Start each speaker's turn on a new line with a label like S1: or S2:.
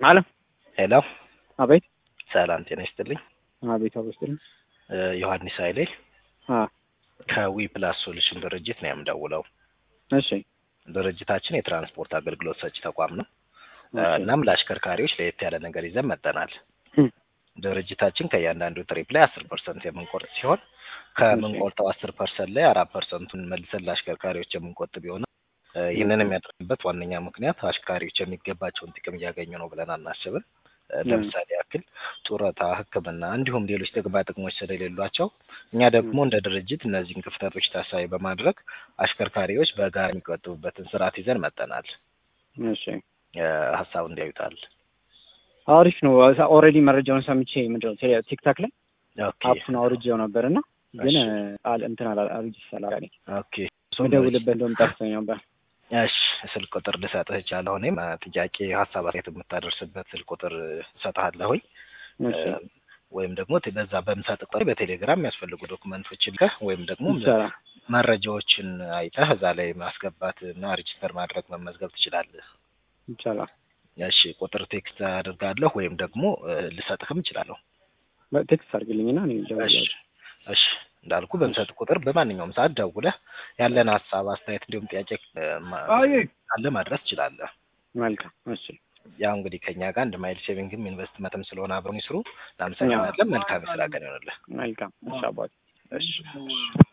S1: አለ
S2: ሄሎ
S1: አቤት
S2: ሰላም ጤና ይስጥልኝ።
S1: አቤት አበስጥልኝ
S2: እ ዮሐንስ ኃይሌ
S1: አ
S2: ከዊ ፕላስ ሶሉሽን ድርጅት ነው የምደውለው።
S1: እሺ
S2: ድርጅታችን የትራንስፖርት አገልግሎት ሰጪ ተቋም ነው። እ
S1: እሺ።
S2: እናም ለአሽከርካሪዎች ለየት ያለ ነገር ይዘን መጠናል።
S1: ህም።
S2: ድርጅታችን ከእያንዳንዱ ትሪፕ ላይ አስር ፐርሰንት የምንቆርጥ ሲሆን ከምንቆርጠው አስር ፐርሰንት ላይ አራት ፐርሰንቱን መልሰን ለአሽከርካሪዎች የምንቆጥብ ይሆናል። እ ይህንን የሚያደርግበት ዋነኛ ምክንያት አሽከርካሪዎች የሚገባቸውን ጥቅም እያገኙ ነው ብለን አናስብም። እ ለምሳሌ ያክል ጡረታ፣ ሕክምና እንዲሁም ሌሎች ጥቅማ ጥቅሞች ስለሌሏቸው እኛ ደግሞ እንደ ድርጅት እነዚህን ክፍተቶች ታሳቢ በማድረግ አሽከርካሪዎች በጋራ የሚቆጥቡበትን ስርዓት ይዘን መጠናል።
S1: እሺ
S2: እ ሀሳቡ እንዲያዩታል።
S1: አሪፍ ነው። ኦልሬዲ መረጃውን ሰምቼ ምንድነው ቴሌ- ቲክታክ ላይ
S2: ኦኬ
S1: አፑን አውርጄው ነበር እና ግን
S2: እሺ።
S1: አል እንትን አላ አርጅ ሰላሪ
S2: ኦኬ
S1: መደውልበት እንደውም ጠፍቶኝ ነበር።
S2: እሺ ስልክ ቁጥር ልሰጥህ እችላለሁ። እኔም እ ጥያቄ ሀሳብ አስተያየት የምታደርስበት ስልክ ቁጥር እሰጥሃለሁኝ
S1: እሺ
S2: እ ወይም ደግሞ ቴ- በዛ በምሰጥ ቁጥር በቴሌግራም የሚያስፈልጉ ዶክመንቶችን ልከህ ወይም ደግሞ
S1: ይቻላል
S2: መረጃዎችን አይተህ እዛ ላይ ማስገባት እና ሬጅስተር ማድረግ መመዝገብ ትችላለህ።
S1: ይቻላል።
S2: እሺ ቁጥር ቴክስት አድርጋለሁ ወይም ደግሞ እ ልሰጥህም እችላለሁ።
S1: ቴክስት አድርግልኝና እኔ
S2: እሺ
S1: እደውላለሁ።
S2: እሺ እንዳልኩ በምሰጥ ቁጥር በማንኛውም ሰዓት ደውለህ ያለን ሀሳብ አስተያየት፣ እንዲሁም ጥያቄ እ ማ- ካለ ማድረስ ትችላለህ።
S1: መልካም እሺ
S2: ያው እንግዲህ ከኛ ጋር እንደ ማይል ሴቪንግም ኢንቨስትመንትም ስለሆነ አብረን ይስሩ። እናመሰግናለን። መልካም የስራ ቀን ይሆንልህ።
S1: መልካም እሺ አባቴ
S2: እሺ